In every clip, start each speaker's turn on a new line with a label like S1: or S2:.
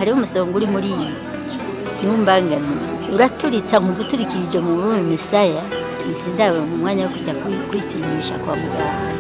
S1: hariho umusonga uri muri iyi ntumbangane uraturitsa nkuguturikirije mu rurimi misaya izi ndabo mu mwanya wo kujya kwi- kwipimisha kwa muganga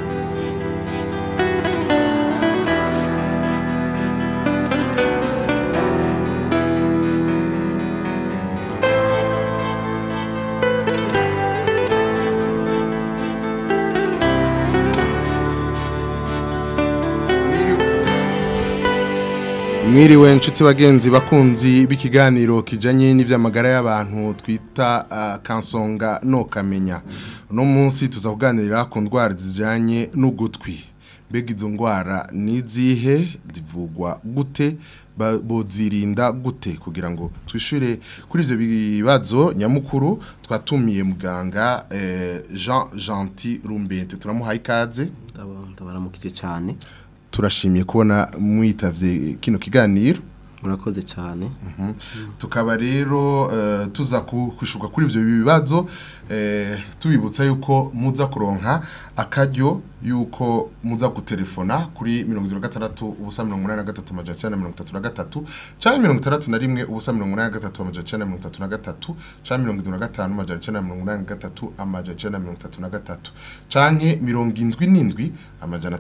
S2: Mwiriwe nshuti bagenzi bakunzi b'ikiganiro kijanye n'ivy'amagara y'abantu twita uh, kansonga no kamenya. Uno munsi tuza kuganirira ku ndwara zijanye n'ugutwi. Mbega izo ndwara nizihe zivugwa gute ba- bozirinda gute kugira ngo twishure kuri ivyo bibazo nyamukuru twatumiye muganga eh, Jean Gentil Rumbente turamuhaye ikaze
S3: ndabaramukije cyane
S2: turashimiye kubona mwitavye kino kiganiro
S3: murakoze cyane
S2: tukaba rero eh, tuza ku- kwishuka kuri ivyo bibazo eh, tubibutsa yuko muza kuronka akaryo yuko muza gutelefona kuri 76 ubusa 83 amajana 933 canke 61 ubusa 83 amajana 933 canke 75 amajana 983 amajana 933 canke 77 amajana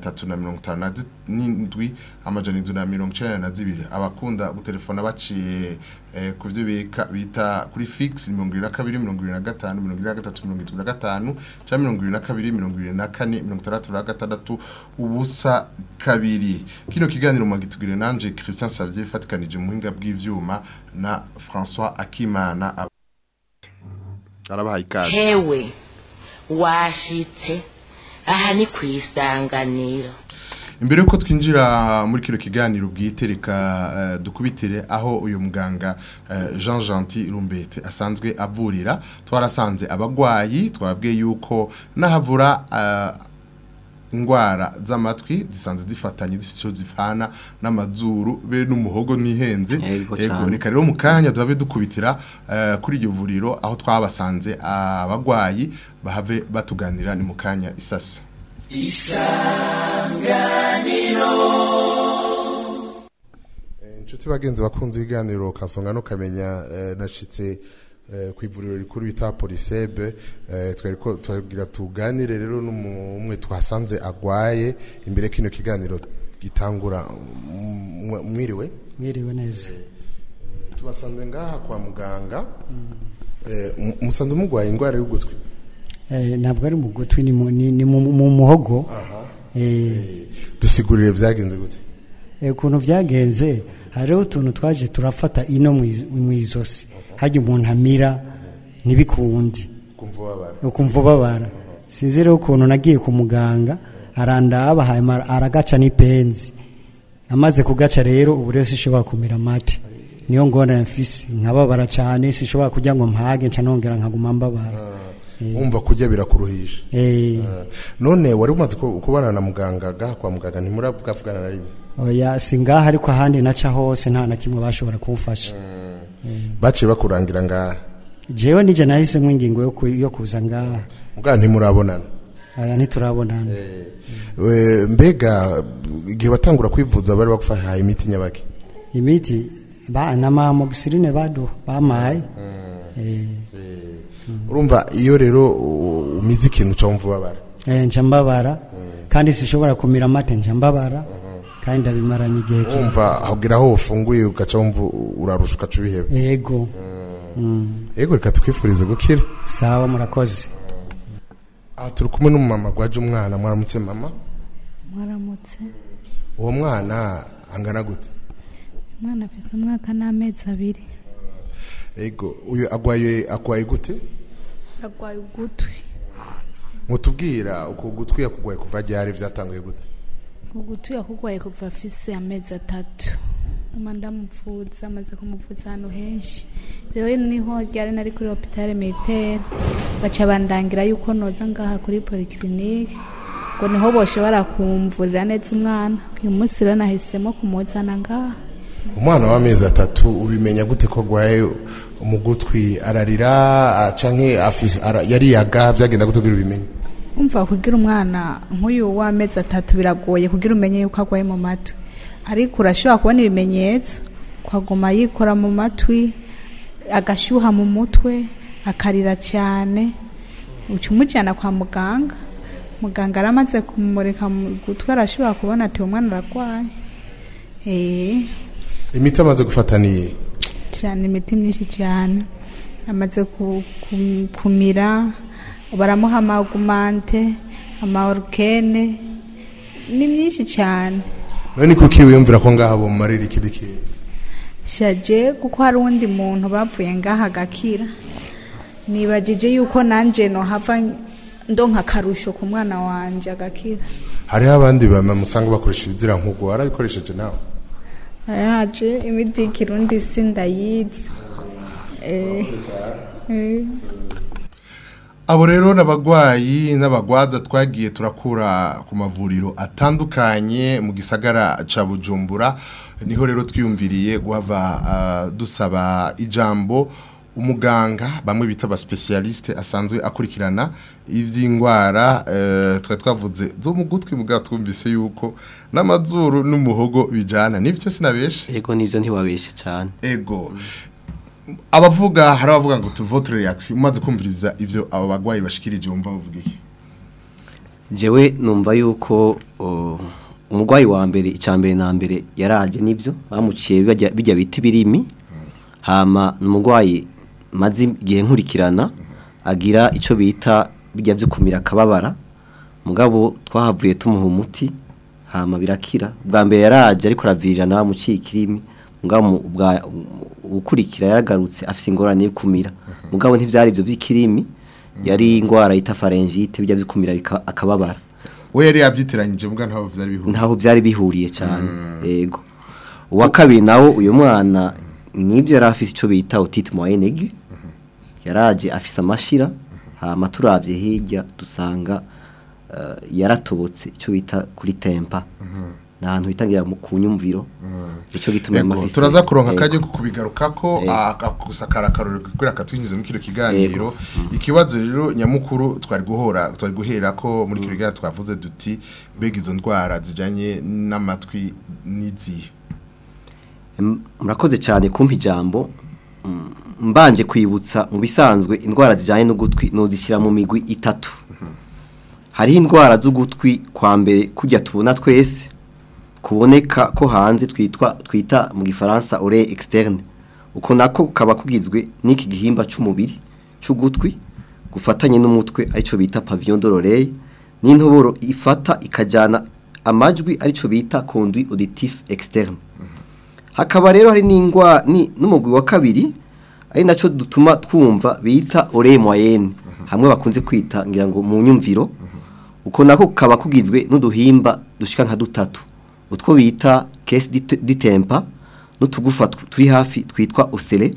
S2: 357 amajana 792 abakunda gutelefona baciye eh, ku byo bika bita kuri fix 22 25 23 cyangwa 22 24 66 ubusa kabiri kino kiganiro magitugire nanje Christian Xavier fatikanije muhinga bw'ivyuma na François Akimana Ab- arabahaye ikaze
S4: hewe washitse aha ni ku isanganiro
S2: imbere yuko twinjira muri kino kiganiro bwite reka eh, dukubitire aho uyu muganga eh, Jean Gentil Rumbete asanzwe avurira twarasanze abagwayi twabwiye yuko nahavura eh, ingwara z'amatwi zisanzwe zifatanye zifite icyo zivana n'amazuru be n'umuhogo n'ihenze
S3: Yego
S2: Ego,
S3: cane.
S2: reka rero mu kanya duhave dukubitira eh, kuri iryo vuriro aho twabasanze abagwayi bahave batuganira ni mu kanya isasa inshuti bagenzi bakunze ibiganiro kansonga no kamenya eh, nashitse eh, ku ivuriro rikuru bita polisebe eh, twari ko twagira tuganire rero n'umwe twasanze agwaye imbere kino kiganiro gitangura mm, mwiriwe
S5: mwiriwe neza
S2: tubasanze ngaha kwa muganga eh, mu- musanze mugwaye indwara y'ugutwi
S5: Eh, ntabwo ari mu gutwi ni mu- ni ni mu mu muhogo Eh,
S2: dusigurire byagenze gute
S5: eh, ukuntu byagenze hariho utuntu twaje turafata ino mu iz- mu izosi hajya umuntu amira ntibikundi
S2: kumva ubabara
S5: ukumva ubabara sinzi rero ukuntu nagiye ku muganga arandaba hanyuma aragaca n'ipenzi amaze kugaca rero ubu rero sishobora kumira amate niyo ngorane mfise nkababara cyane sishobora kugira ngo mpage nca nongera nkaguma mbabara
S2: wumva kurya birakuruhisha
S5: Eh,
S2: Eh, none wari umaze ku- kubana na muganga gaha kwa muganga ntimuravugana na rimwe
S5: oya si ngaha ariko ahandi naca hose nta na kimwe bashobora kumfasha
S2: baciye bakurangira ngaha
S5: jewe nije nahisemo ingingo yo ku- yo kuza ngaha
S2: muganga ntimurabonana
S5: aya ntiturabonana
S2: Eh, mbega igihe watangura kwivuza bari bagufahaye imiti nyabaki
S5: imiti ba n'amamogisirine badu bamaye Eh,
S2: urumva iyo rero u- umize ikintu uca wumva ubabara
S5: eh, nca mbabara kandi sishobora kumira amate nca mbabara kandi ndabimaranye igihe ki-
S2: wumva hagira aho ufunguye ugaca wumva urarusha ugaca ubiheba
S5: yego Mm,
S2: yego reka tukwifurize gukira
S5: sawa murakoze
S2: aha turi kumwe n'umumama gwaje umwana mwaramutse mama
S6: mwaramutse
S2: uwo mwana angana gute
S6: umwana afise umwaka n'amezi abiri
S2: yego uyu agwaye agwaye gute
S6: arwaye ugutwi
S2: mutubwira uko gutwi yakugwaye kuva ryari byatanguye gute
S6: ugutwi yakugwaye kuva afise amezi atatu nyuma ndamuvuza amaze kumuvuza ahantu henshi rero niho ryari nari kuri hopitale militaire baca bandangira yuko noza ngaha kuri polyclinique ngo niho boshobora kumvurira neza umwana uyu munsi rero nahisemo kumuzana ngaha
S2: umwana w'amezi atatu ubimenya gute ko agwaye mu gutwi ararira ah, canke afi- ara- yariyaga byagenda gute kugira ubimenye
S6: umva kugira umwana nk'uyu w'amezi atatu biragoye kugira umenye yuko agwaye mu matwi ariko urashobora kubona ibimenyetso kwaguma yikora mu matwi agashyuha mu mutwe akarira cyane uca umujyana kwa muganga muganga aramaze kumurika mu gutwi arashobora kubona ati uwo mwana ararwaye Eh,
S2: imiti amaze gufata ni
S6: cyane imiti myinshi cyane amaze ku- ku- kumira baramuha amagumante amaorukene ni myinshi cyane
S2: none kuki wiyumvira ko ngaha bomumarira iki biki
S6: shaje kuko hari uwundi muntu bapfuye ngaha agakira nibagije yuko nanjye nohava ndonka akarusho ku mwana wanjye agakira
S2: hariho abandi bama musanga bakoresha ibizira nk'ubwo warabikoresheje nawe
S6: yaje imiti y'ikirundi si ndayizi Eh, eh.
S2: abo rero n'abagwayi n'abagwaza twagiye turakura ku mavuriro atandukanye mu gisagara ca bujumbura niho rero twiyumviriye guhava ah, dusaba ijambo umuganga bamwe bita aba specialiste asanzwe akurikirana ivy'ingwara eh, twari twavuze zo mu gutwi mugabo twumvise yuko n'amazuru n'umuhogo bijana nivyo sinabeshe
S3: ego nivyo ntiwabeshe cyane
S2: ego abavuga hari abavuga ngo tu votre reaction umaze kumviriza ivyo abo bagwayi bashikirije wumva bavuga iki
S3: jewe numva yuko o, umurwayi wa mbere icya mbere na mbere yaraje nibyo bamuciye bijya bijya biti birimi hama umurwayi maze igihe nkurikirana agira icyo bita bijya byo kumira akababara mugabo twahavuye tumuha umuti hama birakira bwa mbere yaraje ariko aravirira nawe amuciye ikirimi mugabo mu- bwa ukurikira yaragarutse afite ingorane yo kumira mugabo ntibyari ibyo by'ikirimi yari indwara yita pharyngitis bijya byo kumira bika- akababara
S2: we yari yavyitiranyije mbwa ntaho vyari bihuriye
S3: ntaho byari bihuriye cyane yego uwa kabiri nawo uyu mwana nibyo yari afite icyo bita otite moyenne aigu yaraje afise amashira hama turavye hirya dusanga eh, yaratobotse icyo bita kuri tempa ni ahantu bitangira mu kunyumviro icyo gituma
S2: Ego,
S3: amafisi-
S2: turaza kuronka
S3: Yego.
S2: akajya kubigarukako
S3: Ego.
S2: gusakara akarori kubera katwinjiza muri kino kiganiro ikibazo rero nyamukuru twari guhora twari guhera ko muri kino kiganiro twavuze duti mbega izo ndwara zijanye n'amatwi n'izihe
S3: Em, murakoze cyane kumpa ijambo Mm, mbanje kwibutsa mu bisanzwe indwara zijyanye n'ugutwi nuzishyira mu migwi itatu hariho indwara z'ugutwi kwa mbere kujya tubona twese kuboneka ko hanze twitwa twita mu gifaransa ore externe uko nako kaba kugizwe n'iki gihimba cy'umubiri cy'ugutwi gufatanye n'umutwe aricyo bita pavillon de l'oreille n'intoboro ifata ikajyana amajwi aricyo bita conduit auditif externe hakaba rero hari n'ingwa ni n'umugwi wa kabiri ari nacyo dutuma twumva bita oreille moyenne hamwe bakunze kwita ngira ngo mu nyumviro uko nako kaba kugizwe n'uduhimba dushika nka dutatu utwo bita caisse ditempa n'utugufa tw- turi hafi twitwa osele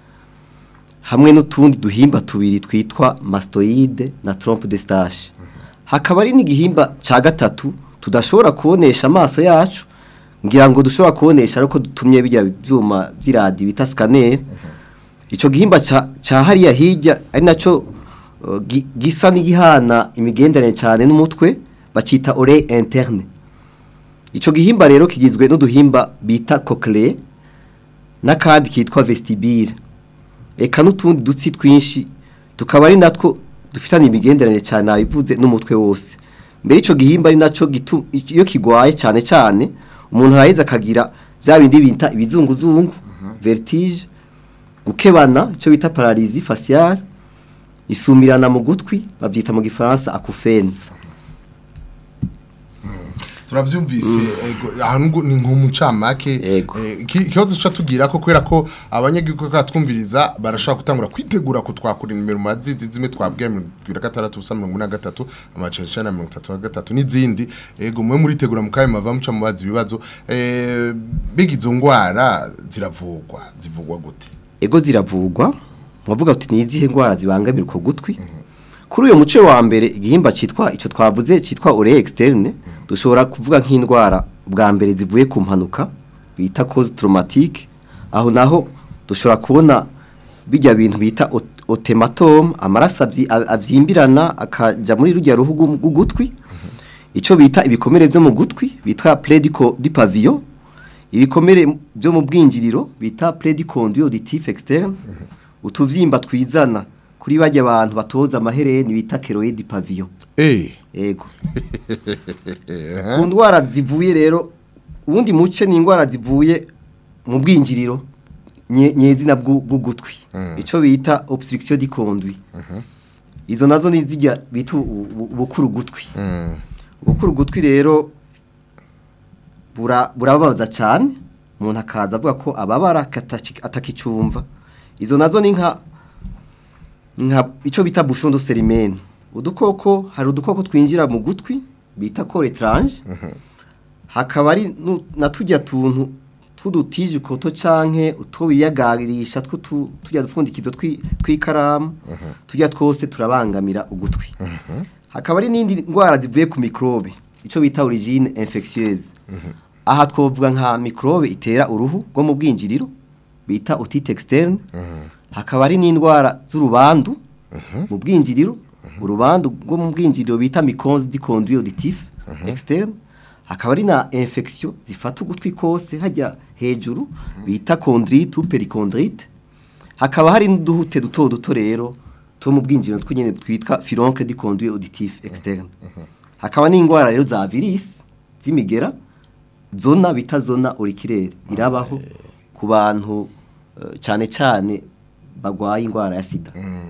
S3: hamwe n'utundi duhimba tubiri twitwa mastoide na trompe de stage hakaba ari n'igihimba ca gatatu tudashobora kubonesha amaso yacu ngira ngo dushobora kubonesha ariko dutumye bijya byuma by'iradi bita scanner ico gihimba ca ca hariya hirya ari naco uh, gi- gisa n'igihana imigenderanire cyane n'umutwe bacita oreille interne ico gihimba rero kigizwe n'uduhimba bita cochlée n'akandi kitwa vestibule eka n'utundi dutsi twinshi tukaba ari natwo dufitanye imigenderanire cyane nabivuze n'umutwe wose mbere ico gihimba ari naco gitu iyo kigwaye cyane cyane umuntu araheza akagira bya bindi bita ibizunguzungu vertige gukebana icyo bita paralysie faciale isumirana mu gutwi babyita mu gifaransa akufene
S2: turavyumvise ego ahantu ni nk'umucamake
S3: Ego.
S2: eh, iki- ikibazo ca tugira ko kubera ko abanyagihugu katwumviriza barashobora gutangura kwitegura kutwakura nimero mazizi zimwe twabwiye mu bibiri na gatandatu ubusa mirongo ine na gatatu amajana icenda na mirongo itatu na gatatu n'izindi ego mwe muritegura mu kanya mava muca mubaza ibibazo eh, mbega izo ngwara ziravugwa zivugwa gute
S3: ego ziravugwa bavuga uti ni izihe ndwara zibangamira uko gutwi kuri uyu muce wa mbere igihimba cyitwa icyo twavuze cyitwa oreille externe dushobora kuvuga nk'indwara bwa mbere zivuye ku mpanuka bita cause traumatique aho naho dushobora kubona bijya bintu bita ot- otematome amaraso abyi- a- avyimbirana akaja muri rujya ruhu rw'u- rw'ugutwi icyo bita ibikomere byo mu gutwi bitwa plaie du co- du pavillon ibikomere byo mu bwinjiriro bita prediconduit auditif externe utuvyimba twizana kuri bajya abantu batoza amahereni bita keroid pavillon
S2: eh
S3: yego ku ndwara zivuye rero ubundi muce ni indwara zivuye mu bwinjiriro nye- nyezina bw'u- bw'ugutwi icyo bita obstruction du conduit izo nazo ni zijya bita ubu- ubu- ubukuru gutwi
S2: mm.
S3: ubukuru gutwi rero bura- burababaza cyane umuntu akaza avuga ko ababara akataci- atakicumva izo nazo ni nka nka icyo bita bushundo serimene udukoko hari udukoko twinjira mu gutwi bita kore etaranje hakaba ari nu- na tujya tuntu tw'udutije ukoto canke utwo biyagarisha two tu- tujya dupfundikizo twi- tw'ikaramu tujya twose turabangamira ugutwi hakaba ari n'indi ndwara zivuye ku mikrobe icyo bita origine infectieuse aha twovuga nka mikrobe itera uruhu rwo mu bwinjiriro bita otite externe hakaba ari n'indwara z'urubandu mu bwinjiriro urubandu rwo mu bwinjiriro bita mycose du conduit auditif externe hakaba ari na infection zifata ugutwi kose hajya hejuru bita chondrite ou perichondrite hakaba hari n'uduhute duto duto rero two mu bwinjiriro tw'nyene twitwa furoncle du conduit auditif externe hakaba n'indwara rero za virus z'imigera zona bita zona auriculaire irabaho ku bantu eh, cyane cyane bagwaye indwara ya sida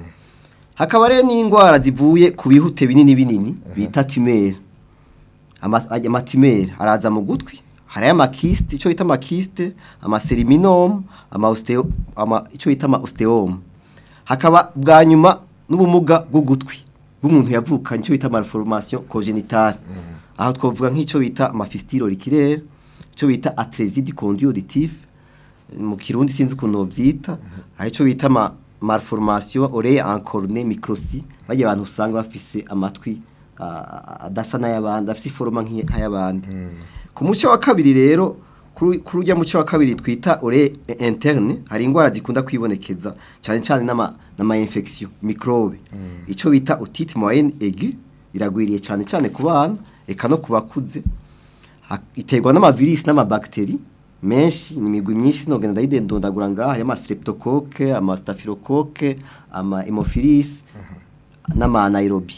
S3: hakaba rero n'indwara zivuye ku bihute binini binini bita tumere Ama- ajya amatumere araza mu gutwi hari amakiste icyo bita amakiste amaseriminome ama osteo ama icyo bita ama osteome hakaba bwa nyuma n'ubumuga bw'ugutwi bw'umuntu yavukanye icyo bita malformation congénitale aho twavuga nk'icyo bita amafistile auriculaire icyo bita atresie du conduit auditif mu kirundi sinzi ukuntu babyita hari icyo bita ama malformation oreille encornée microsi bajya abantu usanga bafise amatwi ah, adasa n'ay'abandi afise iforoma nk'iy- nk'ay'abandi ku muce wa kabiri rero kuri kuri ujya muce wa kabiri twita oreille interne hari indwara zikunda kwibonekeza cyane cyane n'ama n'ama infection microbe icyo bita otite moyenne aiguë iragwiriye cyane cyane ku bana eka no ku bakuze Ha- iterwa n'amavirisi n'amabakiteri menshi ni imigwi myinshi sinogenda ndayidendondagura ngaha harimo amastreptocoque amastaphylocoque ama hemophilus n'amanaerobi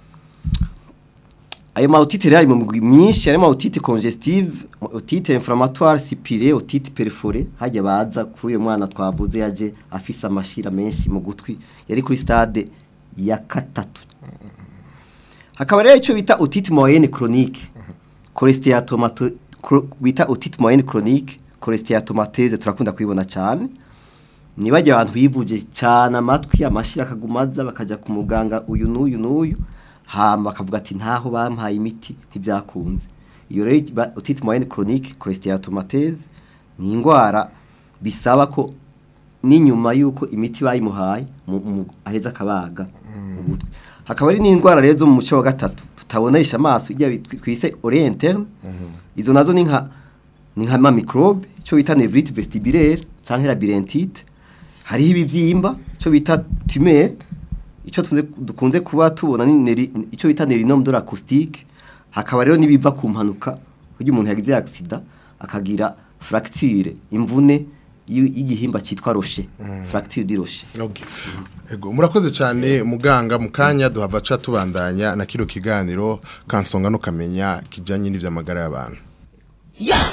S3: ayo maotite rero ari mu migwi myinshi harimo otite congestive otite inflammatoire sipire otite perforée hajya baza kuri uyu mwana twavuze yaje afise amashira menshi mu gutwi yari kuri stade ya katatu hakaba rero icyo bita otite moyenne chronique cholesteatomato cro- bita otite moyenne chronique cholesteatomatese turakunda kuyibona cyane nibajya abantu bivuje cyane amatwi amashira akagumaza bakaja ku muganga uyu n'uyu n'uyu hama bakavuga ati ntaho bampaye imiti ntibyakunze iyo rero ba- otite moyenne chronique cholesteatomatese ni indwara bisaba ko n'inyuma y'uko imiti bayimuhaye mu- mu- aheza akabaga mu gutwi hakaba ari n'indwara rero zo mu muco wa gatatu tutabonesha amaso ijya bitwi- twise oreille interne izo nazo ni nka ni nka ma microbe cyo bita nevrite vestibulaire canke labyrintite hariho ibivyimba cyo bita tumeur ico tunze dukunze kuba tubona ni neri, ico bita nerinome de l'acoustique hakaba rero nibiva ku mpanuka kugira umuntu yagize accident akagira fracture imvune y- y'igihimba cyitwa rocher fracture du rocher
S2: Okay. Ego murakoze cyane muganga mu kanya duhava ca tubandanya na kino kiganiro kansonga no kamenya kijanye n'ivyamagara y'abantu.
S4: ya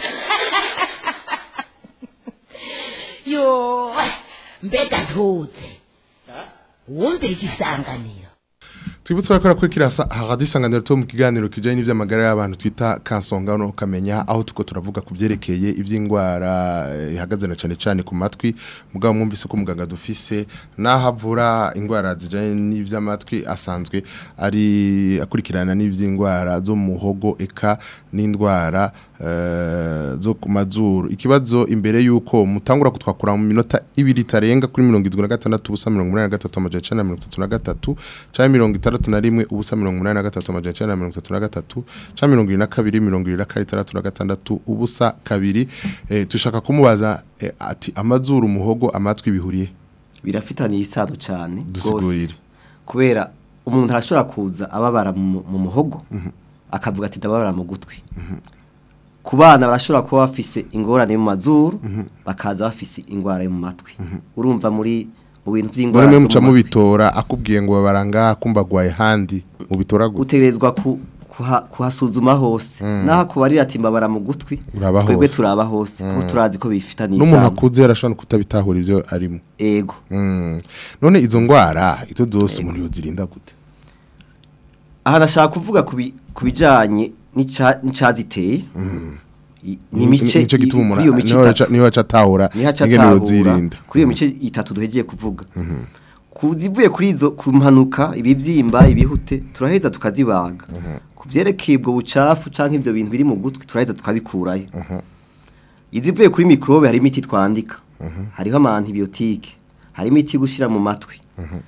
S4: yo mbega ntuze wumvira igisanganiro
S2: Twibutse ko rakora kirasa haradusanganira to mu kiganiro kijanye n'ivyamagara y'abantu twita kansonga no kamenya aho tuko turavuga ku vyerekeye ivy'ingwara eh, ihagaze na cyane cyane ku matwi mugabo mwumvise ko muganga dufise nahavura ingwara zijanye n'ivy'amatwi asanzwe ari akurikirana n'ivy'ingwara zo mu muhogo eka n'indwara eh, zo ku mazuru ikibazo imbere yuko mutangura kutwakura mu minota ibiri tarenga kuri 76 ubusa 83 amajana 33 cyangwa 61 ubusa 83 amajana 33 cyangwa 22 22 66 ubusa kabiri eh, tushaka kumubaza eh, ati amazuru umuhogo amatwi bihuriye
S3: birafitaniye isano cyane
S2: Dusigurire.
S3: rwose. kubera umuntu arashobora kuza ababara mu mu muhogo akavuga ati ndababara mu gutwi ku bana barashobora kuba bafise ingorane mu mazuru bakaza bafise ingwara yo mu matwi urumva muri mu bintu by'ingwara
S2: none
S3: zo mu
S2: muca
S3: matwi.
S2: mubitora akubwiye ngo baranga kumbagwaye handi mubitora gute
S3: utegerezwa ku kuha- kuhasuzuma hose naho kubarira ati mbabara mu gutwi
S2: Uraba
S3: twebwe
S2: hose.
S3: turaba hose kuko turazi ko bifitanye
S2: n'umuntu
S3: isano
S2: akuze yarashobora kutabitahura ivyo arimo
S3: ego
S2: Mm. none izo ngwara izo zose umuntu yozirinda gute
S3: aha nashaka kuvuga ku bi- ku bijanye n'ica- n'icaziteye I- ni imice
S2: nico gituma
S3: i-
S2: umuntu
S3: kuri iyo mice
S2: niho
S3: itatu
S2: aca- niho aca atahura
S3: niho aca
S2: ingene
S3: atahura
S2: yozirinda
S3: kuri iyo mice itatu duhegeye kuvuga ku zivuye kuri izo ku mpanuka ibibyimba ibihute turaheza tukazibaga ku byerekeye ubwo bucafu cyangwa ibyo bintu biri mu gutwi turaheza tukabikurayo izivuye kuri mikorobe hari imiti twandika hariho ama antibiyotike hari imiti yo gushyira mu matwi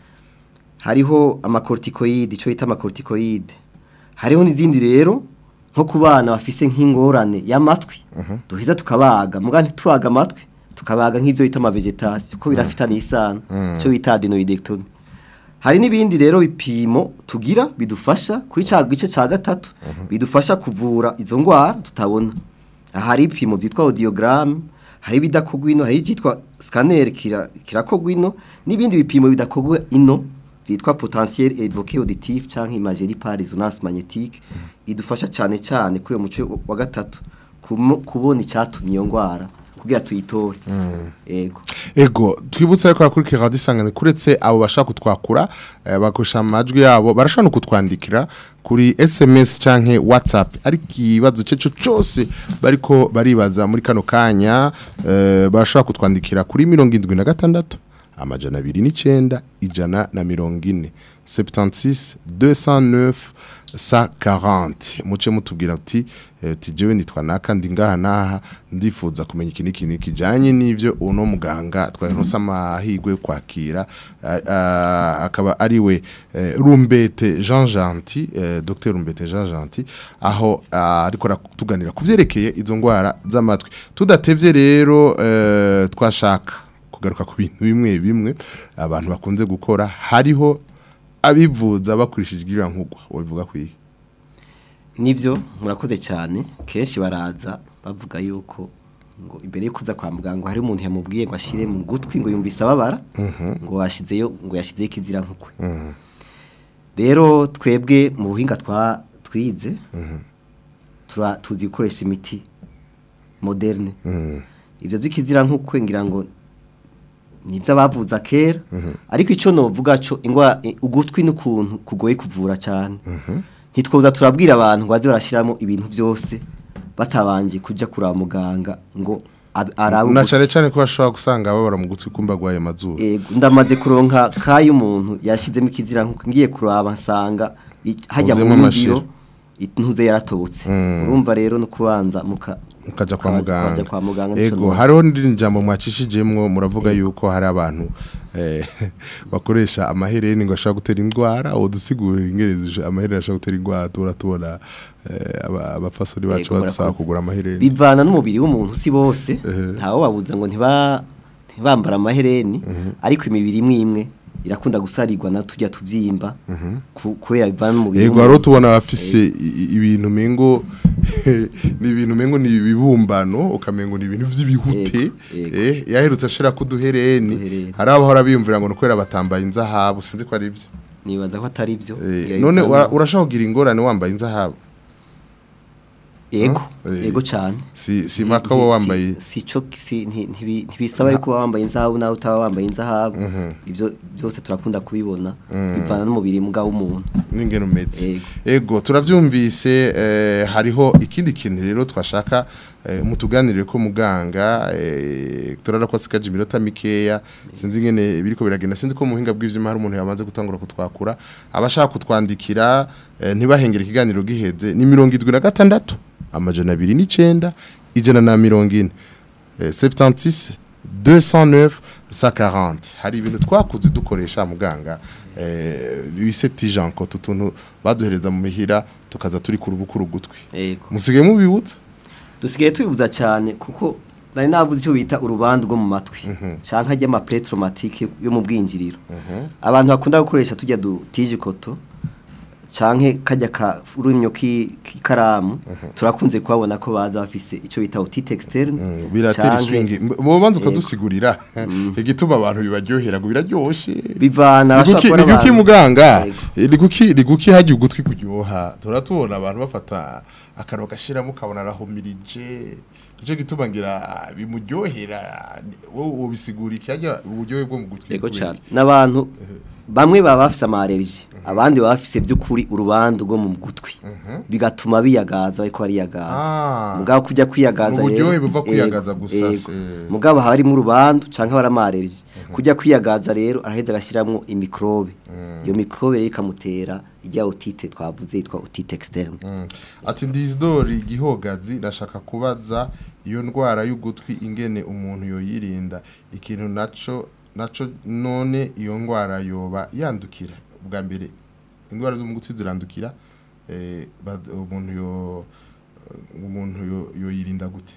S3: hariho amakortikoyide icyo bita amakortikoyide hariho n'izindi rero nko ku bana bafise nk'ingorane y'amatwi duheza tukabaga muga ntitubaga amatwi tukabaga nk'ibyo bita amavegetasiyo ko birafitanye isano icyo bita adenoidectomy hari n'ibindi rero bipimo tugira bidufasha kuri cya gice cya gatatu bidufasha kuvura izo ndwara tutabona aha hari ibipimo byitwa audiogram hari ibidakogwa ino hari icyitwa scanner kira- kirakogwa ino n'ibindi bipimo bidakogwa ino byitwa potentiel évoqué auditif cyangwa imagerie par résonance magnétique idufasha cyane cyane kuri uyo muce wa gatatu kumo- kubona icyatumye iyo ndwara kugira tuyitore yego
S2: ego twibutse ariko akurikira radio isangane kuretse abo bashaka kutwakura eh, bakoresha amajwi yabo barashobora no kutwandikira kuri SMS canke WhatsApp ariko ikibazo cyeco cyose bariko baribaza muri kano kanya eh, barashobora kutwandikira kuri 76 amajana 29 ijana na mirongo ine 76 209 sa 40 muce mutubwira uti eh, uti jewe nitwa naka ndi ngaha naha ndifuza kumenya iki niki niki kijanye n'ivyo uno muganga twaronse amahirwe yo kwakira ah, ah, akaba ari we eh, Rumbete Jean Gentil eh, Dr Rumbete Jean Gentil aho ah, ariko aratuganira kuvyerekeye izo ngwara z'amatwi tudatevye rero eh, twashaka kugaruka ku bintu bimwe bimwe abantu bakunze gukora hariho abivuza bakurishije iriya nkugwa wabivuga kwiye
S3: nivyo murakoze cyane kenshi baraza bavuga yuko ngo imbere yo kuza kwa muganga hari umuntu yamubwiye ngo ashire mu gutwi ngo yumvise ababara ngo washizeyo ngo yashizeyo ikizira nkukwe rero twebwe mu buhinga twa twize tura tuzi gukoresha imiti moderne ibyo by'ikizira nkukwe ngira ngo nibyo abavuza kera ariko icyo novuga cyo ingwa ugutwi n'ukuntu kugoye kuvura cyane ntitwoza turabwira abantu ngo baze barashyiramo ibintu byose batabanje kujya kuraba muganga ngo ab- arabe
S2: na
S3: ugutwi.
S2: cyane cyane ko bashobora gusanga babara mu gutwi kumba gwaye mazuru
S3: Ego, ndamaze kuronka kayo umuntu yashizemo ikizira nkuko ngiye kuraba nsanga i- hajya mu
S2: Huzuyemo amashira.
S3: ngiro intuze yaratobotse urumva rero no kubanza muka
S2: mukaja kwa
S3: muka-
S2: muganga
S3: mukaja kwa muganga
S2: ego
S3: nico
S2: hariho n'irindi jambo mwacishijemwo muravuga yuko hari abantu eh, bakoresha amahereni ngo ashobora gutera indwara uwo dusigurira ingereza amahereni ashobora gutera indwara tubura tubona eh, aba- abapfasoni bacu
S3: Ego,
S2: badusaba
S3: murakoze.
S2: kugura amahereni
S3: bivana n'umubiri w'umuntu si bose ntawe babuza ngo ntiba ntibambara amahereni ariko imibiri imwe imwe irakunda gusarirwa na tujya tubyimba ku- kubera bivana n'umubiri
S2: Yego
S3: w'umuntu.
S2: haro tubona abafise i- i- ibintu mengo ni ibintu mengo ni ibibumbano ukamengo ni ibintu vy'ibihute
S3: Yego, yego.
S2: eh yaherutse ashira kuduhereni
S3: Uduhereni.
S2: hari abahora biyumvira ngo nukwera batambaye inzahabu sinzi ko ari byo
S3: nibaza ko atari byo
S2: Eh,
S3: Ngira
S2: none
S3: bivana-
S2: ura- urashaka kugira ingorane wambaye inzahabu
S3: yego
S2: Eh,
S3: yego cyane
S2: si si mpaka wowe wambaye
S3: si cyo si nti- ntibi- ntibisaba yuko uba wambaye inzahabu nawe utaba wambaye inzahabu ibyo byose turakunda kubibona bivana n'umubiri mbwa w'umuntu
S2: n'ingene umeze
S3: Yego.
S2: ego turavyumvise eh, hariho ikindi kintu rero twashaka eh, mutuganirire ko muganga eh, turara ko asikaje iminota mikeya sinzi ingene biriko biragenda sinzi ko mu buhinga bw'ivyuma hari umuntu yamaze gutangura kutwakura abashaka kutwandikira eh, ntibahengere ikiganiro giheze ni mirongo idwi na gatandatu amajana abiri n'icenda ijana na mirongo ine eh, 76 209 140 hari ibintu twakuze dukoresha muganga eh bise tijanko tutuntu baduhereza mu mihira tukaza turi ku rubukuru gutwi
S3: yego
S2: musigaye mubibutsa
S3: dusigaye tubibuza cyane kuko nari navuze icyo bita urubandu rwo mu matwi cyangwa hajya amapetromatike yo mu bwinjiriro abantu bakunda gukoresha tujya dutije ikoto canke kajya ka urunyo ki- k'ikaramu turakunze kubabona ko baza bafise ico bita otite externe
S2: Mm, biratera
S3: canke-
S2: iswingi mubanza
S3: Yego.
S2: ukadusigurira igituma abantu bibaryohera ngo biraryoshe
S3: bivana
S2: Ni kuki-
S3: abashobora
S2: ni
S3: kubona
S2: kuki
S3: abantu-
S2: muganga
S3: Yego.
S2: ni kuki ni kuki hajya ugutwi kuryoha turatubona abantu bafata akantu gashiramo ukabona arahumirije nicyo gituma ngira bimuryohera wowe ubisigura iki hajya uburyohe bwo mu gutwi
S3: yego
S2: kubera
S3: cyane
S2: iki?
S3: n'abantu bamwe baba bafise amalergie abandi baba bafise by'ukuri urubandu rwo mu gutwi bigatuma biyagaza ariko bariyagaza
S2: Ah.
S3: mugabo kujya kwiyagaza
S2: Mu buryohe
S3: rero,
S2: buva kwiyagaza
S3: yego,
S2: gusa,
S3: yego.
S2: se-
S3: mugabo haba harimo urubandu canke haba harimo amalergie kujya kwiyagaza rero araheza agashiramwo imikrobe iyo mikrobe rero ikamutera ijya otite twavuze yitwa otite externe
S2: Mm. ati ndizidori gihogazi ndashaka kubaza iyo ndwara y'ugutwi ingene umuntu yoyirinda ikintu naco naco none iyo ndwara yoba yandukira ubwa mbere indwara zo mu gutwi zirandukira eh, bad- umuntu yo umuntu yo- yoyirinda gute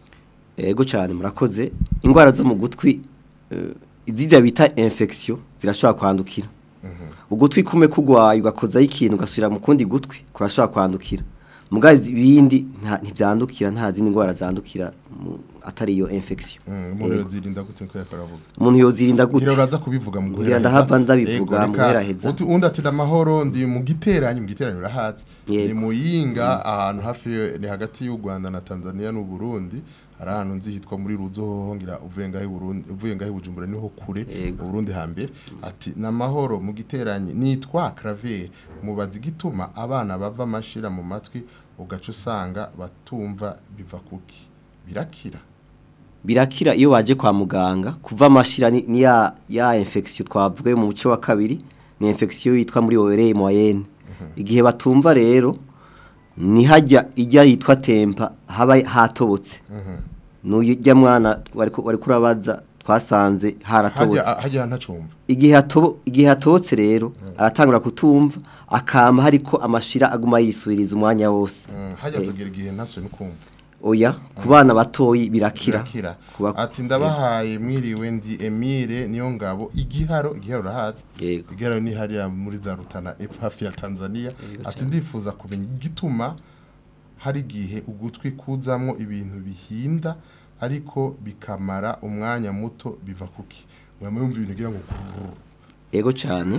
S3: Ego cyane murakoze indwara zo mu gutwi eh, izijya bita infection zirashobora kwandukira ugutwi kume kugwaye ugakozaho ikintu ugasubira mu kundi gutwi kurashobora kwandukira mugazi ibindi nta- ntivyandukira nta zindi ndwara zandukira mu- atari iyo infection
S2: Mm, umuntu
S3: Yego.
S2: yozirinda gute nko yakaravuga
S3: umuntu yozirinda gute
S2: Ngira uraza kubivuga mu
S3: Ngira ndahava ndabivuga
S2: Ego,
S3: mu
S2: reka,
S3: guheraheza.
S2: uti- undi ati amahoro ndi mu giteranyi mu giteranyi urahazi
S3: Yego.
S2: ni muyinga ahantu hafi yo- ni hagati y'u Rwanda na Tanzania n'u Burundi hari ahantu nzi hitwa muri Ruzoho ngira uvuye ngaho i Burundi uvuye ngaho i Bujumbura niho kure
S3: Yego.
S2: mu Burundi hambere ati namahoro mu giteranyi nitwa Claver mubazi gituma abana bava amashira mu matwi ugaca usanga batumva biva kuki birakira
S3: birakira iyo waje kwa muganga kuva amashira ni, ni ya ya infection twavuye mu muce wa kabiri ni infection yitwa muri oreille moyenne igihe batumva rero ni hajya ijya yitwa tempa haba hatobotse n'ujya mwana wariko wariko urabaza twasanze haratobotse
S2: hajya hajya ntacumva
S3: igihe hatobo igihe hatobotse rero aratangura kutumva akama hariko amashira aguma yisubiriza umwanya wose
S2: Mm, hajya
S3: Eh,
S2: tugera igihe ntaswe no kumva
S3: oya ku bana batoyi birakira
S2: birakira
S3: Kuba-
S2: ati ndabahaye mwiriwe ndi Emile niyo ngabo igiharo igiharo urahazi
S3: Yego.
S2: igiharo ni hariya muri za Rutana epfo hafi ya Tanzania ati ndifuza kumenya igituma hari igihe ugutwi kuzamwo ibintu bihinda ariko bikamara umwanya muto biva kuki mwama yumva ibintu gira ngo kururu.
S3: ego cyane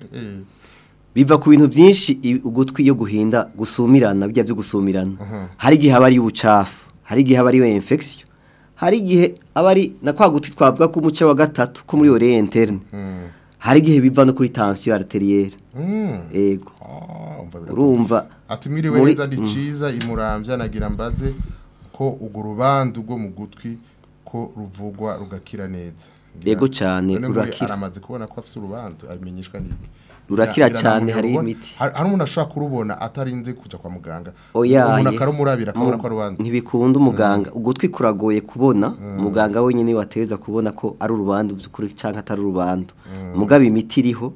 S3: biva ku bintu byinshi i- ugutwi iyo guhinda gusumirana bijya byo gusumirana hari igihe aba ari ubucafu hari igihe aba ari infection hari igihe aba ari na kwa guti twavuga ko umuce wa gatatu ko muri oreille interne
S2: Mm.
S3: hari igihe biva no kuri tension arterielle
S2: Mm.
S3: ego
S2: Ah, umva birakomeye.
S3: urumva
S2: ati mwiriwe
S3: muri-
S2: neza ndi ciza imuramvya nagira mbaze ko ugo rubandu rwo mu gutwi ko ruvugwa rugakira neza Ngira-
S3: Yego cane,
S2: none nk'uyu
S3: rurakira.
S2: aramaze kubona ko afise urubandu abimenyeshwa n'iki
S3: Rurakira
S2: Ngira-
S3: cane,
S2: ngira
S3: hariho
S2: narubona-
S3: imiti.
S2: hari hari umuntu ashobora kurubona atarinze kuja kwa muganga
S3: oya
S2: umuntu
S3: ye.
S2: akarumurabira akabona
S3: Mu-
S2: ko ari urubandu
S3: ntibikunda umuganga ugutwi kuragoye kubona umuganga wenyine wateza kubona ko ari urubandu by'ukuri cyangwa atari urubandu mugabo imiti iriho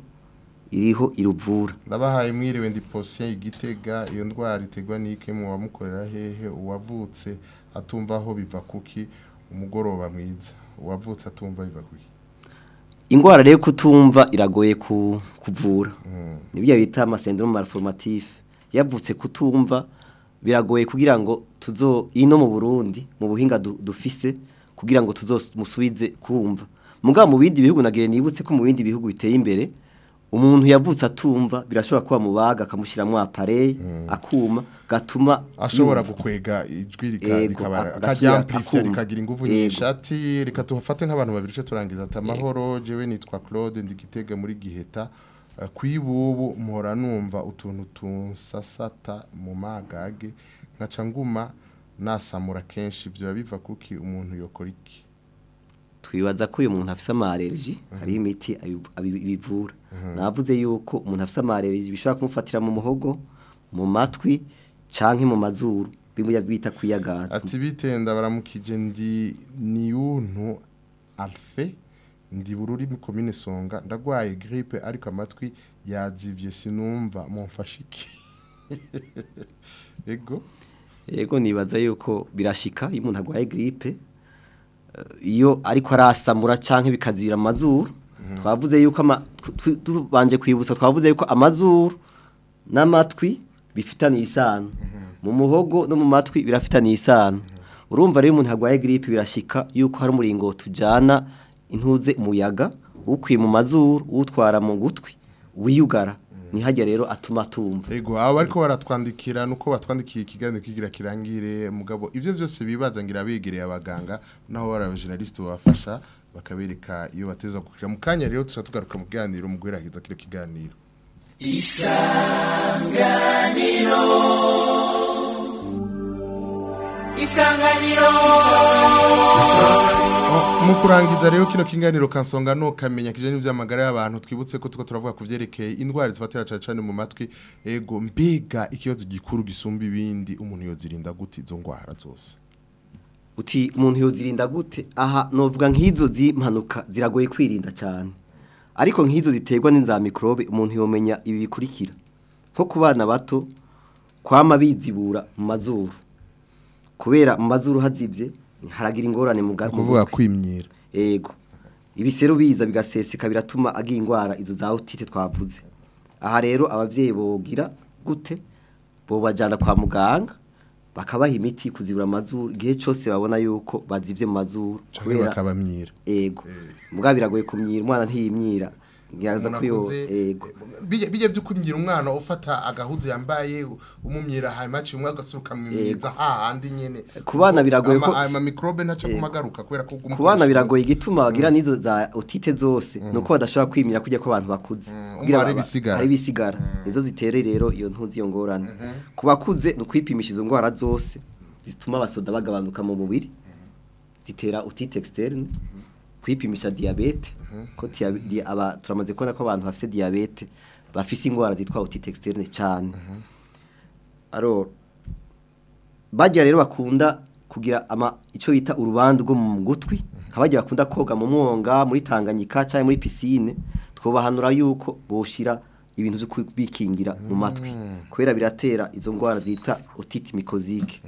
S3: iriho iruvura
S2: ndabahaye mwiriwe ndi posien igitega iyo ndwara itegwa n'ike mu wamukorera hehe uwavutse atumva aho biva kuki umugoroba mwiza uwavutse atumva biva kuki
S3: indwara rero kutumva iragoye ku- kuvura nibyo bita amasendrome malformatif yavutse kutumva biragoye kugira ngo tuzo ino mu Burundi mu buhinga du- dufise kugira ngo tuzomusubize kumva mugabo mu bindi bihugu nagire nibutse ko mu bindi bihugu biteye imbere umuntu yavutse atumva birashobora kuba mubaga akamushyiramo appareil akuma gatuma
S2: ashobora
S3: yumva.
S2: gukwega ijwi rika-
S3: Yego,
S2: rikabara
S3: agasubira
S2: akajya amplify
S3: akumva.
S2: rikagira ingufu
S3: Yego.
S2: nyinshi ati reka tuhafate nk'abantu babiri ce turangiza ati amahoro jewe nitwa Claude ndi gitega muri giheta Eh, kwibubu mpora numva utuntu tunsasata mu magage nkaca nguma nasamura kenshi byo biva kuki umuntu yokora iki
S3: twibaza ko uyu muntu afise amareriji hari imiti abiv- abi- ibivura navuze yuko umuntu afise amareriji bishobora kumufatira mu muhogo mu matwi canke mu mazuru bimwe bita kwiyagaza
S2: ati bitenda baramukije ndi niyuntu alfe ndi bururi mu komine songa ndagwaye grippe ariko amatwi yazivye sinumva mumfashe iki ego
S3: yego nibaza yuko birashika iyo umuntu arwaye grippe eh, iyo ariko arasamura canke bikazibira amazuru twavuze yuko ama- tw- tw- tubanje kwibutsa twavuze yuko amazuru n'amatwi bifitaniye isano mu muhogo no mu matwi birafitaniye isano urumva rero umuntu arwaye gripe birashika yuko hari umuringo tujyana intuze umuyaga ukwiye mu mazuru utwara mu gutwi wiyugara ntihajya rero atuma atumva
S2: Ego abo bariko baratwandikira nuko batwandikiye ikiganiro kigira kirangire mugabo ivyo byose bibaza ngira begereye abaganga naho bara journaliste babafasha bakabereka iyo bateza gukira mu kanya rero tuza tugaruka mu kiganiro mu guherahiza kino kiganiro Oh, mu kurangiza rero kino kiganiro kansonga no kamenya kijanye n'ivyamagara y'abantu twibutse ko tuko turavuga ku vyerekeye indwara zifatira cyane cyane mu matwi ego mbega ikibazo gikuru gisumba ibindi umuntu yozirinda gute izo ndwara zose
S3: uti umuntu yozirinda gute aha novuga nk'izo z'impanuka ziragoye kwirinda cyane ariko nk'izo ziterwa n'inza mikorobe umuntu yomenya ibi bikurikira nko ku bana bato kwama bizibura mu mazuru kubera mu mazuru hazibye haragira ingorane mu bwa- mu
S2: kuvuga
S3: gutwi.
S2: kwimyira
S3: Ego. Ibiseru biza bigaseseka biratuma agira ingwara izo za otite twavuze. Aha rero abavyeyi bogira gute? Bo bajana kwa muganga bakabaha imiti kuzibura amazuru igihe cyose babona yuko bazivye mu mazuru
S2: canke bakabamyira
S3: ego. Mugabo biragoye kumyira umwana ntiyimyira. Ngiyaza
S2: Umuntu
S3: ko yo
S2: akuze,
S3: ego.
S2: bijya bijya byo kumyira umwana ufata agahuzu yambaye umumyira hanyuma aciye umwe agasuruka mwimyiza hahandi nyene
S3: Ku bana biragoye ko-
S2: ama microbe ntaca
S3: Ego.
S2: kumagaruka kubera ko
S3: Ku bana biragoye igituma bagira nizo za otite zose nuko badashobora kwimira kujya ko abantu bakuze
S2: umva hari
S3: ba-
S2: ibisigara.
S3: hari ibisigara nizo zitere rero iyo ntuzi iyo ngorane ku bakuze ni ukwipimisha izo ndwara zose zituma abasoda bagabanuka mu mubiri zitera otite externe kwipimisha diabete ko dia- dia- aba turamaze kubona ko abantu bafite diabete bafise indwara zitwa otite externe cyane alors bajya rero bakunda kugira ama icyo bita urubandu rwo mu gutwi nk'abajya bakunda koga mu mwonga muri tanganyika cyangwa muri pisine twobahanura yuko boshira ibintu byo kubikingira mu matwi kubera biratera izo ndwara zita otite mikozike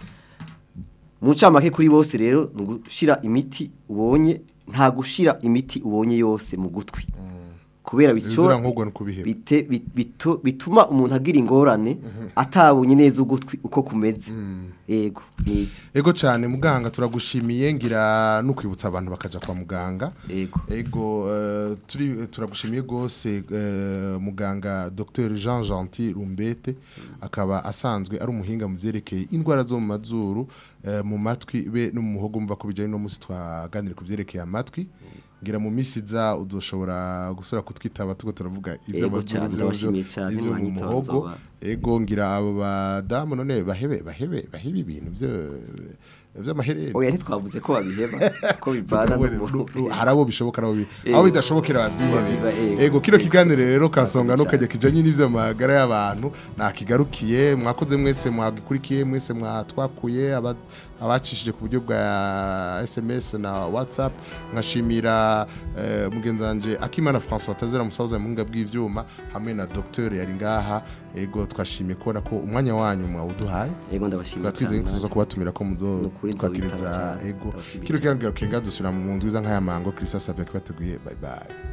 S3: mu ncamake kuri bose rero ni ugushira imiti ubonye nta gushira imiti ubonye yose mu gutwi kubera bityo
S2: Bizira nk'ubwo ni ukubiheba.
S3: bite- bit- bito- bituma umuntu agira ingorane atabonye neza ugutwi uko kumeze yego nibyo
S2: Ego cyane muganga turagushimiye ngira no kwibutsa abantu bakaja kwa muganga.
S3: Ego.
S2: Ego eh, turi turagushimiye gose eh, muganga Dr Jean Gentil Rumbete akaba asanzwe ari umuhinga mu vyerekeye indwara zo mu mazuru eh, mu matwi be no mu muhogo mva ko bijanye no musi twaganira ku vyerekeye amatwi. Ngira mu misi za uzoshobora gusura kutwitaba tuko turavuga
S3: Ego cyane, ndabashimiye cyane,
S2: ivyo mu
S3: mwanyitaho
S2: muhogo
S3: nzoba.
S2: ego ngira abo badamu none bahebe bahebe bahebe ibintu byo by'amaherere
S3: oya ntitwavuze ko babiheba ko bivana n'umuntu
S2: hari abo bishoboka nabo bi-
S3: Ego.
S2: aho bidashobokera bavyihebeye
S3: Babiba, ego.
S2: ego kino kiganiro rero kasonga no
S3: cyane.
S2: kajya kijanye n'ivyo magara y'abantu nakigarukiye mwakoze mwese mwagikurikiye mwese mwatwakuye aba- abacishije ku buryo bwa SMS na WhatsApp nkashimira eh, mugenzi wanje Akimana François Tazera musaza mu nga bw'ivyuma hamwe na docteur yari ngaha ego twashimiye kubona ko umwanya wanyu mwawuduhaye
S3: yego ndabashimiye
S2: tukaba twizeye ko
S3: cyane.
S2: tuza kubatumira ko muzo
S3: Ni ukuri nzobitaba
S2: twakiriza
S3: cyane.
S2: ego
S3: Ndabashimiye
S2: kino
S3: cyane.
S2: kiganiro kenga dusubira mu ndwi za nk'aya mango Christophe Sabe kibateguye bye bye